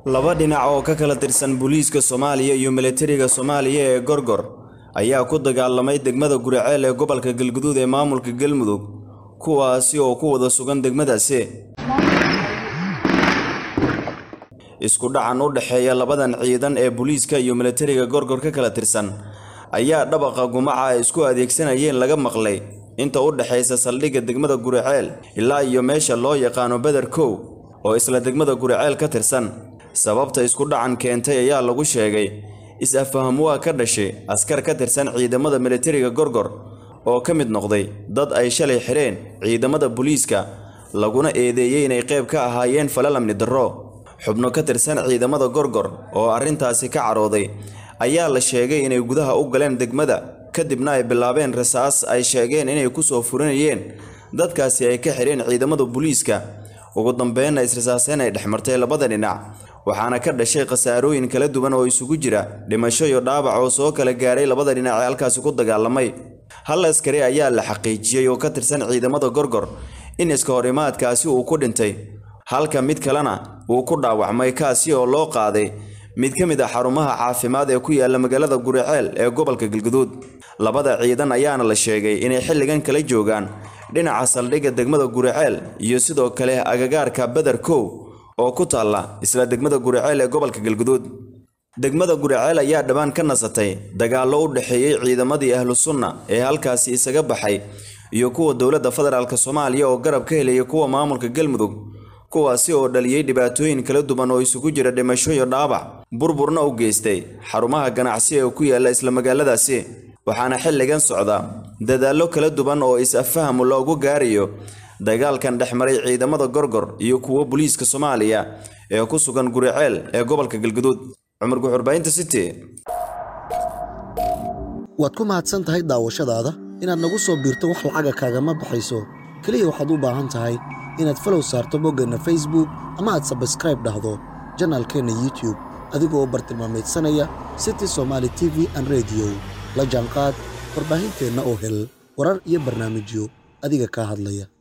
laba dhinac oo ka kala tirsan booliiska soomaaliya iyo militariga soomaaliya ee gorgor ayaa ku dagaalamay degmada guriceel ee gobolka galguduud ee maamulka galmudug kuwaasi oo ku wada sugan degmadaasi isku dhacan u dhexeeya labadan ciidan ee booliiska iyo militariga gorgor ka kala tirsan ayaa dhabaqa gumaca ay isku adeegsanayeen laga maqlay inta u dhexaysa saldhigga degmada guriceel ilaa iyo meesha loo yaqaano beder kow oo isla degmada guriceel ka tirsan sababta isku dhacan keentay ayaa lagu sheegay is-afaham waa ka dhashay askar ka tirsan ciidamada militariga gorgor oo ka mid noqday dad ay shalay xidheen ciidamada booliiska laguna eedeeyey inay qayb ka ahaayeen falal amni darro xubno ka tirsan ciidamada gorgor oo arrintaasi ka carooday ayaa la sheegay inay gudaha u galeen degmada kadibna ay bilaabeen rasaas ay sheegeen inay ku soo furinayeen dadkaasi ay ka xidheen ciidamada booliiska ugu dambeynna israsaaseen ay dhex martay labada dhinac waxaana ka dhashay khasaarooyin kala duwan oo isugu jira dhimasho iyo dhaawac oo soo kala gaaray labada dhinac ee halkaasi ku dagaalamay hal askari ayaa la xaqiijiyey oo ka tirsan ciidamada gorgor in iska horimaadkaasi uu ku dhintay halka mid kalena uu ku dhaawacmay kaasi oo loo qaaday mid ka mid ah xarumaha caafimaad ee ku yaala magaalada guriceel ee gobolka galguduud labada ciidan ayaana la sheegay inay xilligan kala joogaan dhinaca saldhigga degmada guriceel iyo sidoo kale agagaarka beder kow oo ku taalla isla degmada guriceel ee gobolka galguduud degmada guriceel ayaa dhowaan ka nasatay dagaallo u dhexeeyey ciidamadii ahlu sunna ee halkaasi isaga baxay iyo kuwa dowladda federaalk soomaaliya oo garab ka helaya kuwa maamulka galmudug kuwaasi oo dhaliyey dhibaatooyin kala duwan oo isugu jira dhimasho iyo dhaabac burburna u geystay xarumaha ganacsi ee ku yaalla isla magaaladaasi waxaana xilligan socda dadaallo kala duwan oo is-afaham loogu gaarayo dagaalkan dhex maray ciidamada gorgor iyo kuwo booliiska soomaaliya ee ku sugan guriceel ee gobolka galguduud cumar guxurbaynta city waad ku mahadsan tahay daawashadaada inaad nagu soo biirto wax lacaga kaagama baxayso keliya waxaad u baahan tahay inaad falow saarto boggeenna facebook ama aad sabskraib dhahdo janaalkeenna youtube adigoo u bartilmaamaydsanaya city somaali t v an rediyo la jaanqaad warbaahinteenna oo hel warar iyo barnaamijyo adiga kaa hadlaya